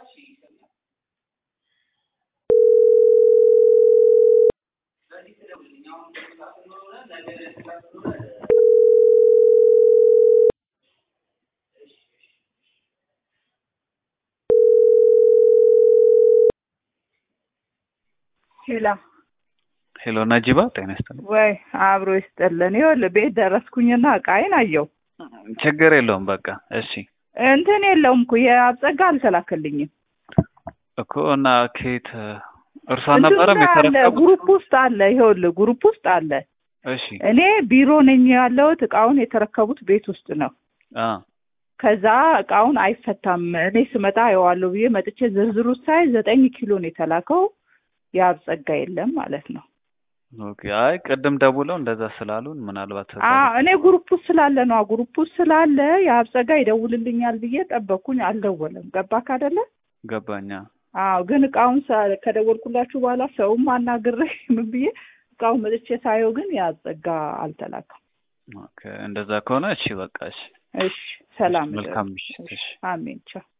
ሄላ ሄሎ ነጂባ ጤና ይስጥልኝ። ወይ አብሮ ይስጥልን። ይኸውልህ ቤት ደረስኩኝና እቃዬን አየው። ችግር የለውም በቃ እሺ እንትን የለውም እኮ የአብጸጋ አልተላከልኝም። እኮ እና ከየት እርሷ እንትን ነበረም ላይ አለ የተረከቡት? ግሩፕ ውስጥ አለ። ይኸውልህ ግሩፕ ውስጥ አለ። እሺ እኔ ቢሮ ነኝ ያለሁት። እቃውን የተረከቡት ቤት ውስጥ ነው። አ ከዛ እቃውን አይፈታም እኔ ስመጣ አየዋለሁ ብዬ መጥቼ ዝርዝሩ ሳይ ዘጠኝ ኪሎ ነው የተላከው። የአብጸጋ የለም ማለት ነው። ኦኬ አይ ቅድም ደውለው እንደዛ ስላሉን ምናልባት አ እኔ ግሩፕ ውስጥ ስላለ ነው ግሩፕ ውስጥ ስላለ የአብጸጋ ይደውልልኛል ብዬ ጠበቅኩኝ። አልደወለም። ገባክ አይደለ? ገባኛ አዎ ግን እቃውን ሳ- ከደወልኩላችሁ በኋላ ሰውም አናግሬ ምን ብዬ እቃውን መጥቼ ሳየው ግን የአብጸጋ አልተላከም። ኦኬ እንደዛ ከሆነ እሺ በቃ እሺ እሺ ሰላም መልካም እደሩ። ምሽት እሺ አሜን ቻው